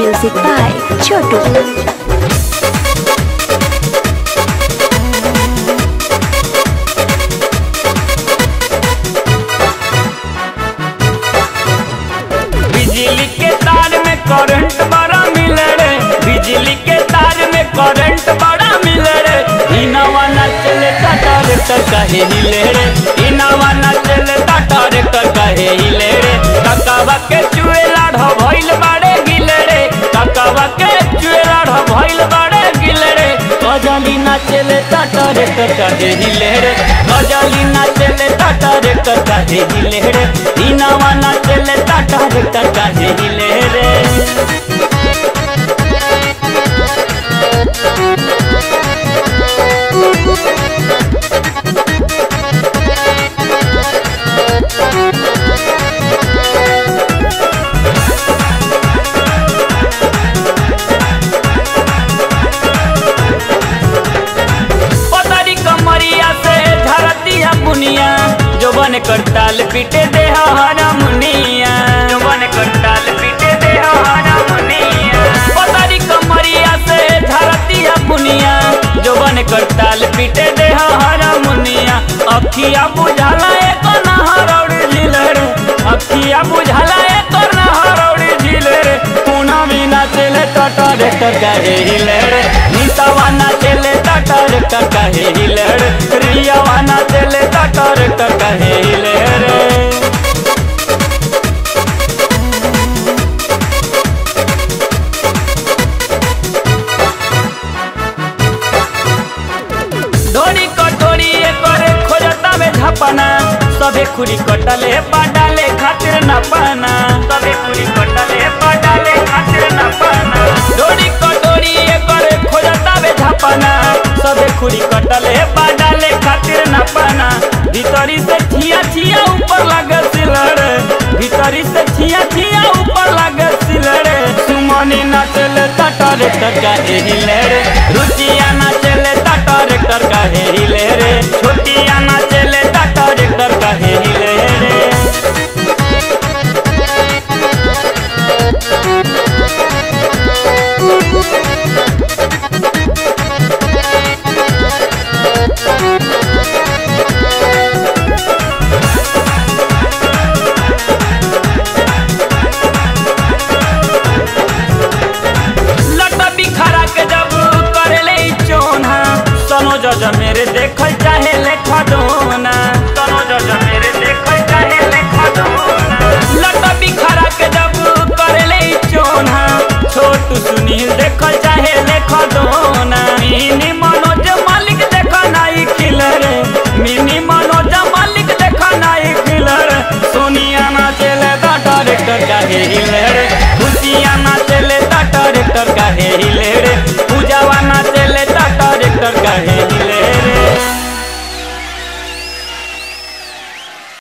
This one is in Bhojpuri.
Music by Chotu. बिजली के तार में करंट बड़ा मिले रे बिजली के तार में करंट बड़ा मिले रे इनावा ना चले टाटा रेक्टर कहे हिले रे इनावा ना चले टाटा रेक्टर कहे हिले रे ककावा के चुए लाढ़ भइल बाड़े गिले रे ककावा के चुए लाढ़ भइल बाड़े गिले रे गजली ना चले टाटा रेक्टर कहे हिले रे गजली ना चले टाटा रेक्टर कहे हिले रे इनावा ना चले टाटा रेक्टर कहे हिले रे पतरी कमरिया से धरतिया बुनिया जो बन कर ताल पीटे दे हरा मुनिया जो बन कर ताल पीटे दे हरा मुनिया पतरी कमरिया से धरतिया बुनिया जो बन कर ताल पीटे दे हरा मुनिया अखिया बुझाला एक नहरौड़ झिलर अखिया बुझाला एक नहरौड़ झिलर पुना बिना चले टाटा रेक्टर कहे हिलर नितावा ना चले टाटा रेक्टर कहे हिलर रियावा ना चले टाटा रेक्टर कहे हिलर डोरी कटोरी एकर खोजता में झपना सबे खुरी कटले बाडाले खातिर न पाना सबे खुरी कटले बाडाले खातिर न पाना डोरी कटोरी एकर खोजता में झपना सबे खुरी कटले बाडाले खातिर न पाना भीतरी से छिया छिया ऊपर लगे सिलर भीतरी से छिया छिया ऊपर लगे सिलर सुमनी ना चले टाटा रेक्टर का हिले रे रुचिया ना चले टाटा रेक्टर का हिले रे छोटिया ना चले टाटा रेक्टर का हिले रे लटा बिखरा के जब करले चोना सनो जज मेरे